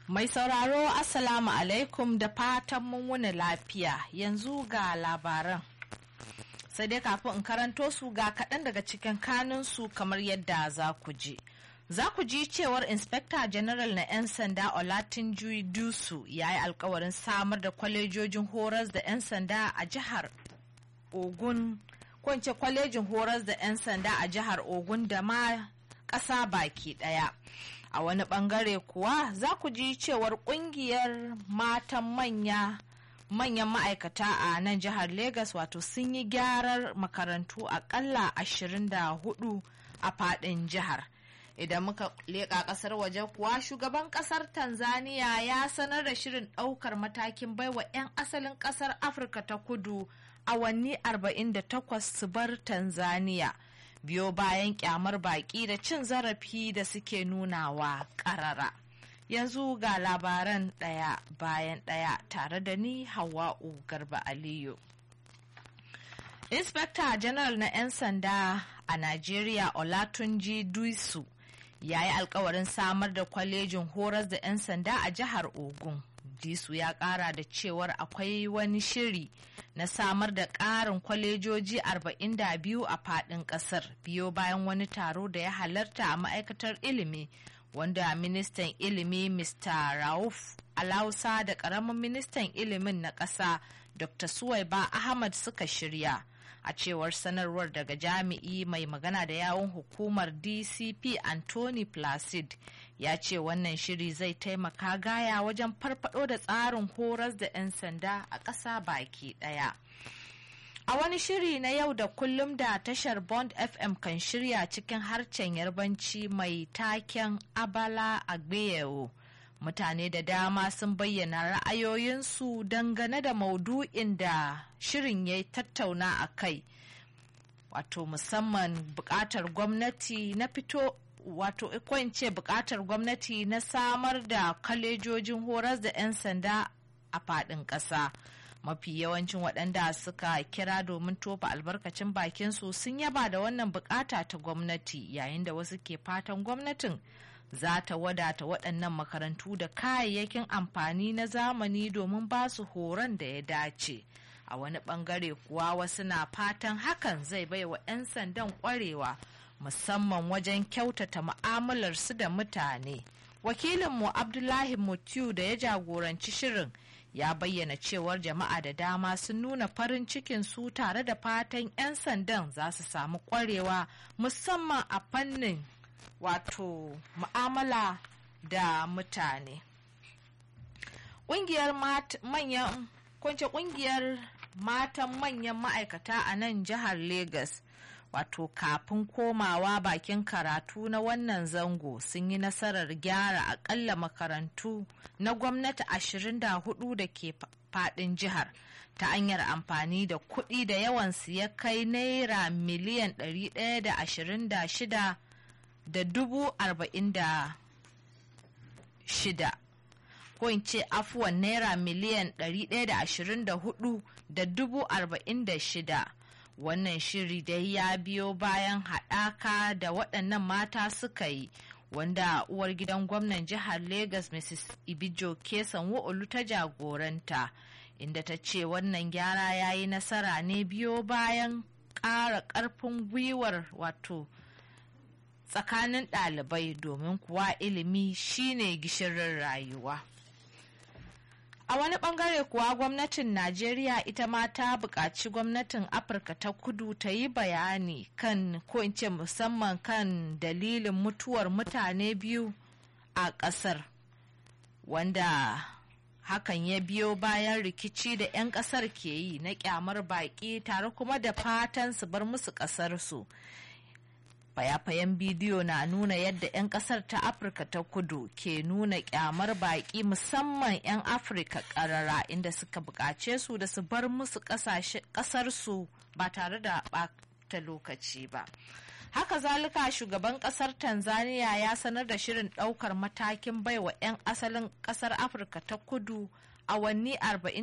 Mai sauraro Assalamu alaikum da fatan mun wuni lafiya yanzu ga labaran. Sai dai kafin in karanto su ga kaɗan daga cikin kanunsu kamar yadda za ku ji. Za ku ji cewar Inspector General na 'yan sanda Olatunji Dusu ya yi alkawarin samar da kwalejojin horas da 'yan sanda a jihar Ogun, kwance kwalejin horas da 'yan sanda a jihar Ogun da ma ƙasa baki ɗaya. a wani bangare kuwa za ku ji cewar kungiyar matan manya manyan ma'aikata a nan jihar Legas wato sun yi gyarar makarantu akalla 24 a fadin jihar. Idan muka leƙa ƙasar waje kuwa shugaban ƙasar Tanzania ya sanar da shirin ɗaukar matakin baiwa 'yan asalin ƙasar Afirka ta kudu awanni 48 su bar Tanzania. biyo bayan kyamar baki da cin zarafi da suke nunawa karara yanzu ga labaran ɗaya bayan ɗaya tare da ni hawa'u garba aliyu inspector general na 'yan sanda a najeriya olatunji duisu ya yi alkawarin samar da kwalejin horas da 'yan sanda a jihar ogun disu ya kara da cewar akwai wani shiri na samar da ƙarin kwalejoji 42 a faɗin ƙasar biyo bayan wani taro da ya halarta a ma'aikatar ilimi wanda ministan ilimi mr rauf alausa da ƙaramin ministan ilimin na ƙasa dr suwaiba ahmad suka shirya a cewar sanarwar daga jami'i mai magana da yawon hukumar dcp anthony placid ya ce wannan shiri zai taimaka gaya wajen farfado da tsarin horas da 'yan sanda a ƙasa baki ɗaya. A wani shiri na yau da kullum da tashar Bond FM kan shirya cikin harcen yarbanci mai taken Abala Agbeyewo. Mutane da dama sun bayyana ra'ayoyinsu dangane da maudu'in da shirin ya tattauna a kai. Wato musamman buƙatar gwamnati na fito wato ce bukatar gwamnati na samar da kalejojin horas da 'yan sanda a faɗin ƙasa mafi yawancin waɗanda suka kira domin tofa albarkacin bakinsu sun yaba da wannan bukata ta gwamnati yayin da wasu ke fatan gwamnatin za ta wadata waɗannan makarantu da kayayyakin amfani na zamani domin ba su horon da ya dace a wani ɓangare kuwa wasu na fatan hakan zai baiwa 'yan sandan ƙwarewa musamman wajen kyautata mu'amalarsu da mutane. Wakilinmu Abdullahi Mutiu da ya jagoranci shirin ya bayyana cewar jama'a da dama sun nuna farin cikin su tare da fatan 'yan sandan za su samu kwarewa musamman a fannin wato mu'amala da mutane. Ƙungiyar manyan kwance ƙungiyar matan manyan ma'aikata a nan jihar Legas. wato kafin komawa bakin karatu na wannan zango sun yi nasarar gyara akalla makarantu na gwamnati 24 da ke fadin jihar ta hanyar amfani da kuɗi da yawansu ya kai naira miliyan 126 da dubu arba'in da shida ko in ce afuwan naira miliyan 124 da dubu arba'in da shida wannan shiri dai ya biyo bayan haɗaka da waɗannan mata suka yi wanda uwar gidan gwamnan jihar Legas Mrs. Ibijo Kesan Wo'olu ta jagoranta inda ta ce wannan gyara ya yi nasara ne biyo bayan ƙara ƙarfin gwiwar wato tsakanin ɗalibai domin kuwa ilimi shine gishirin rayuwa. A wani bangare kuwa gwamnatin Najeriya ita ma ta buƙaci gwamnatin Afirka ta kudu ta yi bayani kan ko in ce musamman kan dalilin mutuwar mutane biyu a ƙasar wanda hakan ya biyo bayan rikici da 'yan ƙasar ke yi na ƙyamar baƙi tare kuma da fatan su bar musu ƙasarsu. fayafayen bidiyo na nuna yadda 'yan kasar ta afirka ta kudu ke nuna kyamar baki musamman 'yan afirka karara inda suka bukace su da su bar musu kasarsu ba tare da bata lokaci ba haka zalika shugaban kasar tanzania ya sanar da shirin daukar matakin baiwa 'yan asalin kasar afirka ta kudu awanni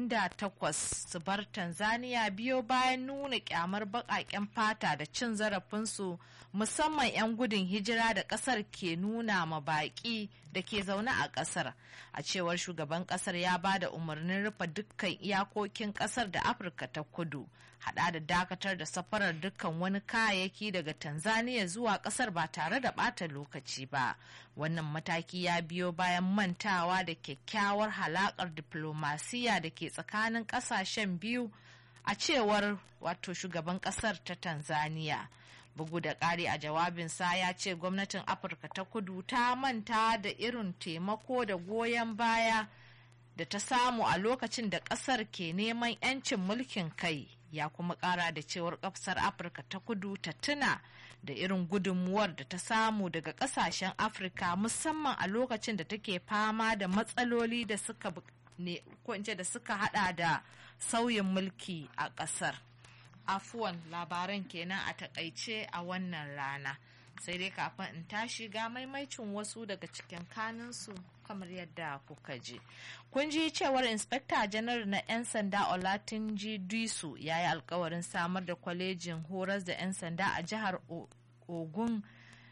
48 su bar tanzania biyo bayan nuna kyamar baƙaƙen fata da cin zarafinsu musamman 'yan gudun hijira da ƙasar ke nuna ma baƙi da ke zaune a ƙasar a cewar shugaban ƙasar ya ba da umarnin rufe dukkan iyakokin ƙasar da afirka ta kudu hada da dakatar da safarar dukkan wani kayayyaki daga tanzania zuwa ƙasar ba tare da ɓata lokaci ba wannan mataki ya biyo bayan mantawa da kyakkyawar halakar diplomasiya da ke tsakanin ƙasashen biyu a cewar wato shugaban ƙasar ta tanzania bugu da ƙari a jawabinsa ya ce gwamnatin afirka ta kudu ta manta da irin taimako da goyon baya da ta samu a lokacin da ƙasar ke neman 'yancin mulkin kai ya kuma ƙara da cewar ƙasar afirka ta kudu ta tuna da irin gudunmuwar da ta samu daga ƙasashen afirka musamman a lokacin da take fama da matsaloli da suka ne da suka hada da sauyin mulki a ƙasar. afuwan labaran kenan a takaice a wannan rana sai dai kafin in tashi ga maimaicin wasu daga cikin kanunsu kamar yadda kuka ji kun ji cewar inspekta janar na 'yan sanda olatunji duisu ya yi alkawarin samar da kwalejin horas da 'yan sanda a jihar ogun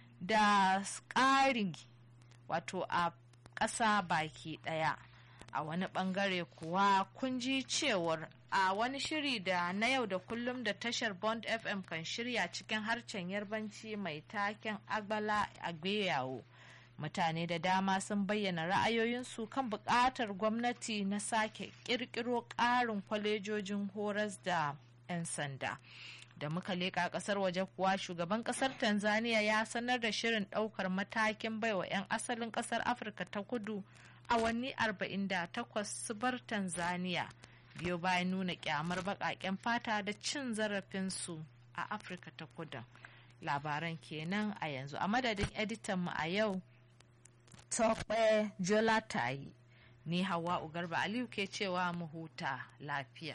da ƙari wato a ƙasa baki ɗaya a wani ɓangare kuwa kun ji cewar a wani shiri da na yau da kullum da tashar bond fm kan shirya cikin harcen yarbanci mai taken agbala agbeyawo mutane da dama sun bayyana ra'ayoyinsu kan buƙatar gwamnati na sake ƙirƙiro ƙarin kwalejojin horas da 'yan sanda da muka leƙa ƙasar waje kuwa shugaban ƙasar tanzania ya sanar da shirin ɗaukar matakin baiwa 'yan asalin ƙasar afirka ta kudu awanni 48 su bar tanzania biyo bayan nuna kyamar baƙaƙen fata da cin zarafinsu a afirka ta kudu labaran kenan a yanzu a madadin editanmu a yau tokpe jolatayi ni hawa ugarba aliyu ke cewa mu huta lafiya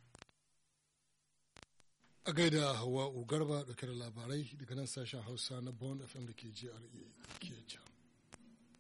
a gaida hawa ugarba dauke da labarai daga nan sashen hausa na bond fm da ke jra ke